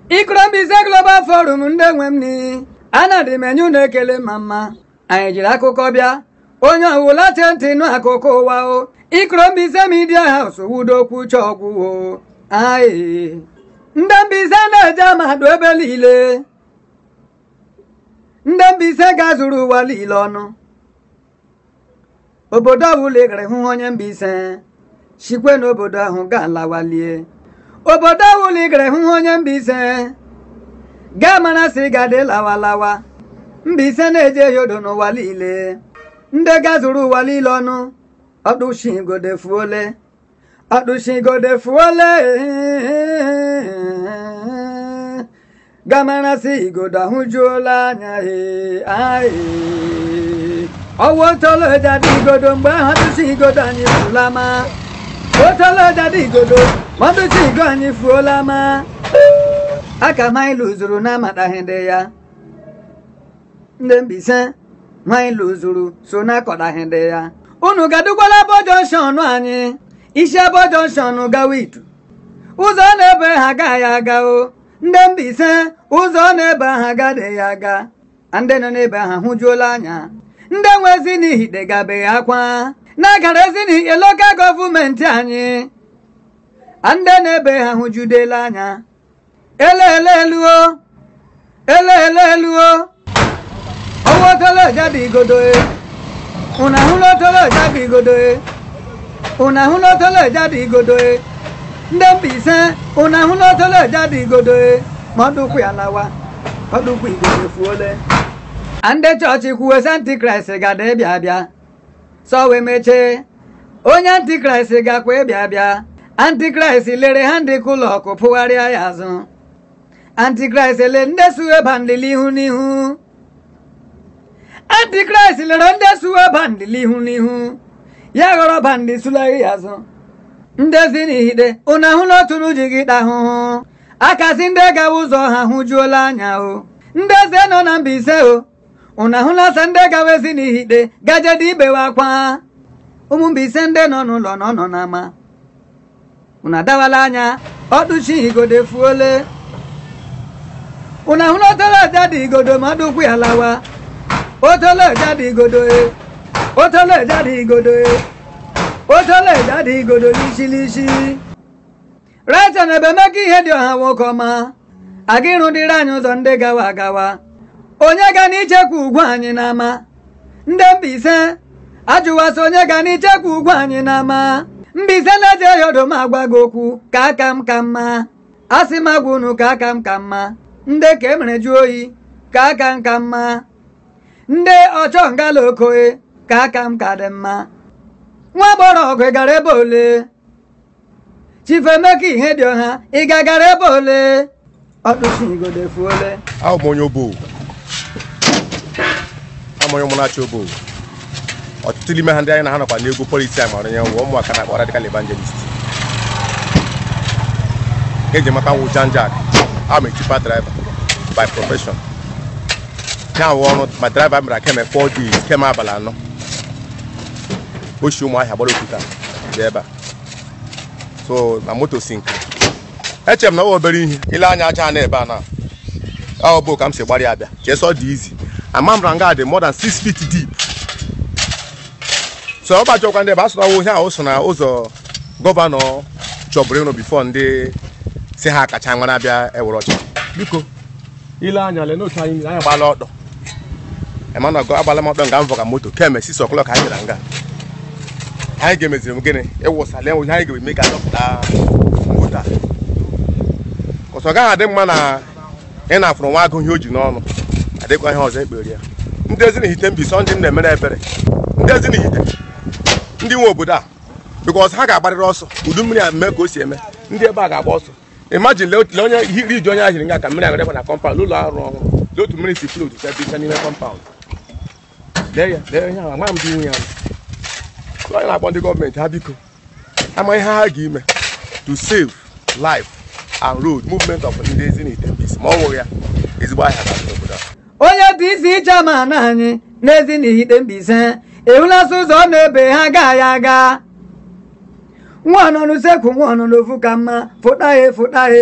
Ikrombize Global Forum ndị nwe m ni anadị m enye unu ekele ma mma anyị jiri akụkọ bịa onye ọwụla chee ntị nụ akụkọ ụwa o Ikrombize Media House wudokwu chọgwụ o ayi ndị Mbaise na-eje amadụ ebe niile ndị Mbaise ga-azụrụ ụwa niile ọnụ obodo ọbụla ị gara hụ onye Mbaise sikwe n'obodo ahụ ga-alawalie obodo ọbụla ị gara hụ onye Mbaise gaa mara sị gadị lawalawa Mbaise na-eje yodo n'ụwa niile ndị ga-azụrụ ụwa niile ọnụ ọdụshigode fuole ọdụshigode fuole gamarasị igodo ahụjuola anya ee aee ọwụ otoloja dị igodo mgbe ahụ atụchi igodo anyị fụla ma otoloja dị igodo ma ọtụchi igo anyị fuola ma aka anyị lụzuru na-amataghị ndị ya ndị Mbaise nwanyị lụzuru so na-akọdaghị ndị ya unu gadukwala abo jọnshọn anyị isi abo jọnshọn gawa itu ụzọ na-ebe ha agaghị aga o ndị Mbaise ụzọ na-ebe ha agaghị aga ndị nọ n'ebe ha hụjuola anya ndị nwezi n'ihi degabeghị akwa na-agara ezi n'ihe lokal gọọmenti anyị ndị na-ebe ha hụjudela anya eleele eluo eleele eluo ọwọ́ tọ́lọ̀ jáde ìgòdò e ụnahụ lọ tọ́lọ̀ jáde ìgòdò e ụnahụ lọ tọ́lọ̀ jáde ìgòdò e ndị Mbaise ụnahụ lọ tọ́lọ̀ jáde ìgòdò e ma ọ dụkwu ya lawa ọ dụkwu ìgòdò fuole ndị chọọchị kwuwe sị antikraịst gada ịbịa abịa sọ wee mechie onye antikraịst gakwa ịbịa abịa antikraịst lere ha ndị kụlọkụ pụgharịa ya azụ antikraịst ele ndị suwe bandịli ihu n'ihu antikraịst lere ndị suwe bandịli ihu n'ihu ya ghọrọ bandị sulaghị ya azụ ndezi n'ihide unu ahụla otu n'uji gị ahụhụ akasị ndị gawa ụzọ ha hụjuola anya o ndị eze nọ na Mbaise o unu ahụla sa ndị gawa ezi n'ihide gajede ibewe akwa ụmụ Mbaise ndị nọ n'ụlọ nọ nọ n'ama unu adawala anya ọdụchi igodo fuole unu ahụla otolo ọja dị igodo ma ọdụkwu ya lawa otolo ọja dị igodo e otolo ọja dị igodo e otolo ọja dị igodo n'isi rachel na ebe meka ihe dị ọha nwoke ọma aga ịrụdịrị anyị ụzọ ndị gawa agawa onye ga n'ichekwa ugwu anyị n'ama ndị Mbaise ajụwasị onye ga n'ichekwa ugwu anyị n'ama Mbaise na-eje yodo m agwa gị okwu ka aka m ka mma asị m agwa unu ka aka m ka mma ndị ka emere jụ oyi ka aka m ka mma ndị ọchọ ngala okoe ka aka m ka dị mma nwa gbọrọ ọgụ ị gara ebe ole chifemeka ihe dị ọha ị gagara ebe ole ọdụchigodo fuole ahụ m onye obo ama onye ụmụnachi obo ọtụtụ n'ime ha ndị anyị na ha nọkwa n'egwu politi a mara nye nwe ụmụaka na-akpọ radical evangelist eji mata nwụ janjak am a tipa driver by profession ya wụ ọrụ ma driver mere keme 4 days keme abalị anọ oshi ụmụ ahịa gbara okwuta dị ebe a so na moto sink echere m na ọ obere ihe ile anya aja na ebe a na ọ bụ ka m si gbara ya abịa ka eso dị izi ama m ranga dị more than 6 feet deep so ọ gbajọkwa ndị ebe a sụrụ ihe ahụ so na ụzọ gọvanọ chọbụrụ ịnụ bifo ndị si ha kacha nwere abịa ewere ọcha biko ile anya lee n'otu anyị anyị gbala ọdọ emana agbala m ọdọ nga m vọga moto kemgbe 6 o'clock anyị gara nga anyị ga-emeziri m gịnị ịwụsala ihe anyị ga-eme ka dọpụta moto a ọsọ gaghị adị mma na ị na-afụrụ nwa agụ ihe o ji n'ọnụ adịkwa ihe ọzọ ekpere ya ndị ezi na-ehite Mbaise ndị m na-emere ebere ndị ezi na-ehite ndị nwe obodo a bikọs ha ga-agbarịrị ọsọ udu mmiri a mee ka o si eme ndị ebe a ga-agba ọsọ imajin lee onye iri ji onye ahịrị nga ka mmiri agara na kọmpaụnd ụlọ ọrụ ọhụrụ lee otu mmiri si flot sebicha n'ime kọmpaụnd lee ya lee ihe ahụ ama m dị ihu ya onye na-akpọ ndị gọọmenti ha biko ama ihe ha ga-ime to save life and road movement of ndị ezi na-ete Mbaise ma ọ nwụghị ya ezigbo ahịa ga n'obodo a onye dị isi iche ma na anyị n'ezi n'ihite Mbaise ehụlasị ụzọ na-ebe ha ga ya aga nwa nọ n'usekwu nwa nọ n'ofu ka mma fụta he fụta he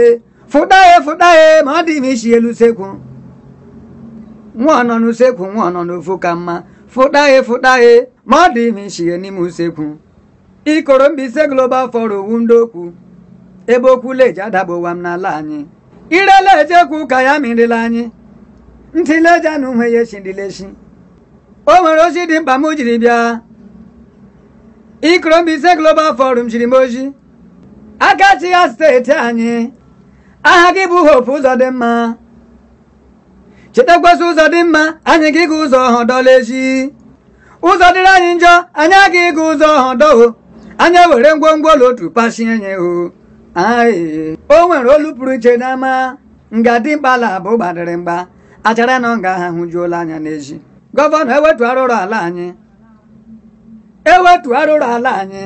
fụtaghị fụtaghị ma ọ dị m isi elu sekwu nwa nọ n'usekwu nwa nọ n'ofu ka mma fụtaghị fụtaghị ma ọ dị m isi n'ime usekwu ikoro mbise global forum owu ndị okwu ebe okwu leji adagbowa m n'ala anyị irela ejekwu ka ya mirila anyị ntị leja na uhe ya eshindilesi o nwere ozi dị mkpa m jiri bịa ikoro mbise global forum jiri m ozi aka chi ya steeti anyị aha gị bụ hope ụzọ dị mma chetakwasị ụzọ dị mma anyị gị ga ụzọ ọhọdọla ezi ụzọ dịrị anyị njọ anyị aga ịga ụzọ ọhọdọ anya were ngwongwo ụlọ otu pasie nye o Aị. o nwere olu pụrụ iche n'ama nga dị mkpala bụ gbadịrị mgba achara na nga ha hụjuola anya n'ezi gọvanọ ewetu arụrụ ala anyị ewetu arụrụ ala anyị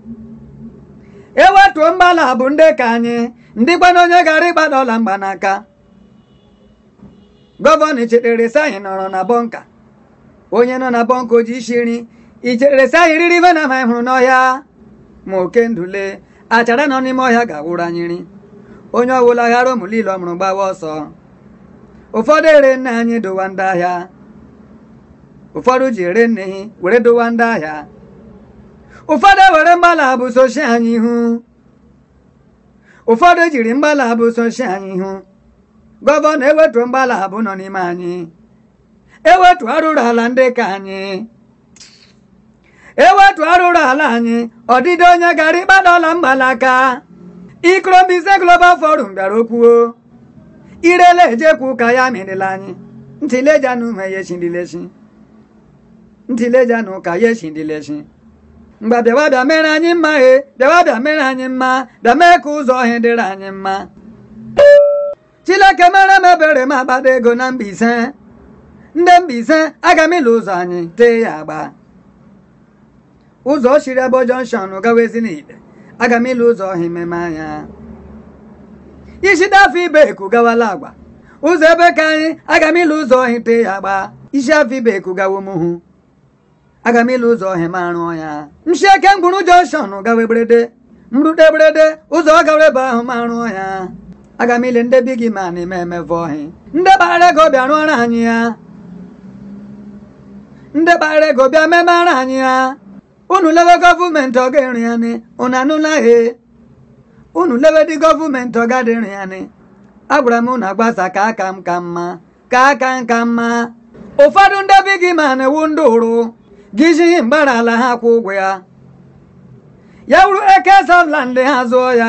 ewetuo mgbala bụ ndị ka anyị ndị kwana onye gara ịgbada ọla mgbanaka gọvanọ ichetere sị anyị nọrọ na bọnka onye nọ na bọnka oji isi nri ichetere sị anyị riri ife na ma hụrụ n'ọhịa ma oke ndule achara nọ n'ime ọhịa ga-awụrụ anyị nri onye ọbụla ghara ụmụlile ọ mụrụ gbawa ọsọ ụfọdụ ere nne anyị dowa ndị ahịa ụfọdụ ji ere nne hi were dowa ndị ahịa ụfọdụ were mgbala bụ soshi anyị ihu ụfọdụ jiri mgbala bụ soshi anyị ihu gọvanọ ewetu mgbala abụ nọ n'ime anyị ewetu arụrụ ala ndị ka anyị ewetu arụrụ ala anyị ọdịdị onye gara ịkpada ọla mgbalaka ikrobise global forum bịara okwuo irele ejekwu ka ya mirila anyị ntilejanụ ume ya eshindilesi ntilejanụ ka ya eshindilesi mgbe bịawa bịa mere anyị mma he bịawa bịa mere anyị mma bịa mee ka ụzọ ọhịa dịrị anyị mma chileke mere m ebere m agbada ego na Mbaise ndị Mbaise aga m ịlụ ụzọ anyị tee ya agba ụzọ chiri ebe jọnshọn gawezi n'ite aga m ịlụ ụzọ ọhịa ememe anya isi dafọ ibe eku gawala agwa ụzọ ebe ka anyị aga m ịlụ ụzọ ọhịa tee ya agba isi afọ ibe eku gawo mụhụ aga m ịlụ ụzọ ọhịa ma rụọ ya nshi eke mgburu jọnshọn gawa eberede mrute eberede ụzọ ọ gawa ebe ahụ ma rụọ ya aga m ile ndị bi gị ma na-eme emeve ọhịa ndị kpara ego bịa rụọrọ anyị ya ndị kpara ego bịa memara anyị ya unu lewe gọọmenti ọ ga-eri ya ni unu anụla he unu lewe dị gọọmenti ọ ga-adịrị ya ni agwara m unu agbasa ka aka m ka mma ka aka m ka mma ụfọdụ ndị bi gị ma na-ewu ndị ụrụ gị jighị mgbara ala ha kwụ ụgwọ ya ya wuru eke sọfland ha zụọ ya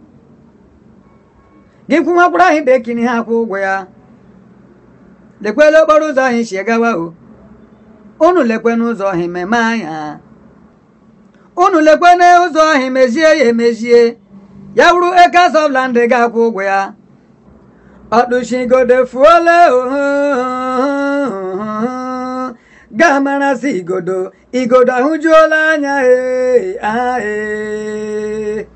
gị kwụnwakwuru anyị dekini ha kwụ ụgwọ ya lekwela okporo ụzọ anyị si gawa o unu lekwe n'ụzọ ọhịa meme anya unu lekwe n'ụzọ ọhịa mezie ya emezie ya wuru eke sọfland ga-akwụ ụgwọ ya ọdụchigodo fuole ga-amarasị igodo igodo ahụjuola anya ee